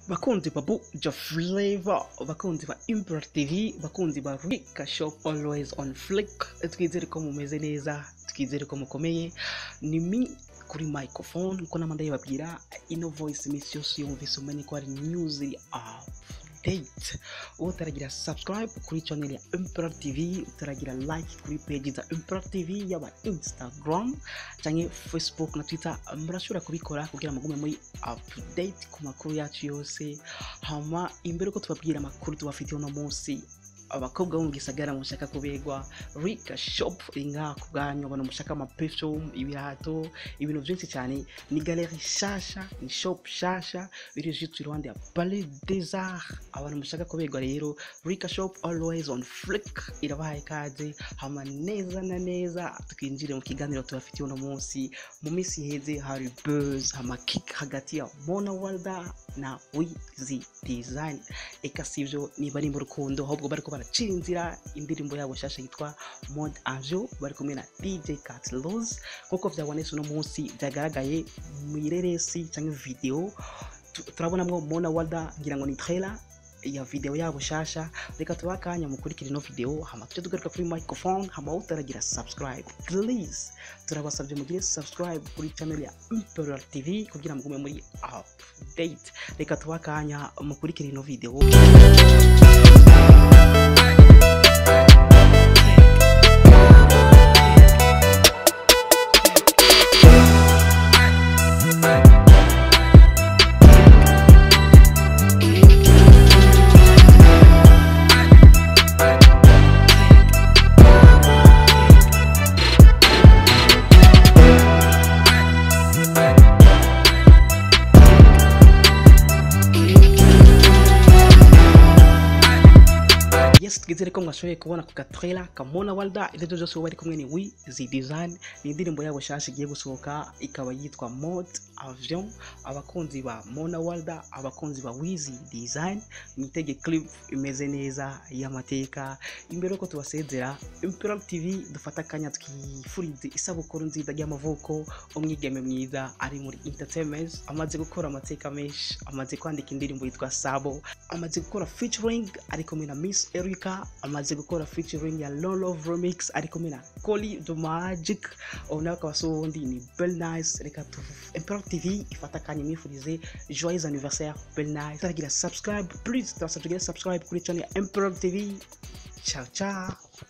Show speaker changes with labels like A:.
A: bakunzi ba buja flavor bakunzi ba import tv bakunzi ba rika shop always on flick twizere ko mumeze neza twizere ko mukomeye ni mi kuri microphone nkuko namanda yababwira ino voice iminsi yose yumvise umenye ko hari news iri update uwo utaragira subscribe kuri channel ya import tv utaragira like kuri page za import tv yaba instagram canke facebook na twitter murashobora kubikora kugira mugume muri update ku makuru yacu yose hama imbere ko tubabwira amakuru tubafitiye uno munsi abakobwa bo mu gisagara mushaka kubegwa rika shop iri ngaha ku bwanyu abantu mushaka amaperfume ibirato ibintu byinshi cyane ni galeri shasha ni shop shasha biri juste iruhande ya palais des arts abantu mushaka kubegwa rero rika shop always on flick irabahaye ikaze hama neza na neza twinjire mu kiganiro tubafitiye uno munsi mu minsi iheze hari buzz hama kick hagati ya mona walda na wizi design eka sivyo niba ari mu rukundo ahubwo bariko baracira inzira indirimbo yabo shasha yitwa mod anjo bari kumwe na dj catlos nk'uko vyabonetse uno munsi vyagaragaye mw'ireresi canke video Tu- turabonamwo mona walda ngira ngo ni trailer ya video yabo shasha reka tuba akanya mukurikira ino video hama tujye tugaruka kuri microphone hama utaragira subscribe please turabasabye mugire subscribe kuri channel ya imperial tv kugira mugume muri update reka tuba akanya mukurikira ino video yes twizere ko mwashoboye kubona ku gatrailer kamona walda ibyo byose uwo bari kumwe ni wi zi design ni indirimbo yabo shasha igiye gusohoka ikaba yitwa mod avion abakunzi ba mona walda abakunzi ba wizi design mwitege clip imeze neza y'amateka imbere yuko tubasezera imperial tv dufata akanya twifurize isabukuru nziza ry'amavuko umwigeme mwiza ari muri entertainment amaze gukora amateka menshi amaze kwandika indirimbo yitwa sabo amaze gukora featuring ari kumwe na miss erica amaze gukora featuring ya love remix ari kumwe na coli the magic ubu nawe akaba si uwundi ni bel nice reka tu imperial tv ifata akanya imwifurize joyeux anniversaire bel nice turagira subscribe please turasabye tugire subscribe kuri channel ya imperial tv ciao ciao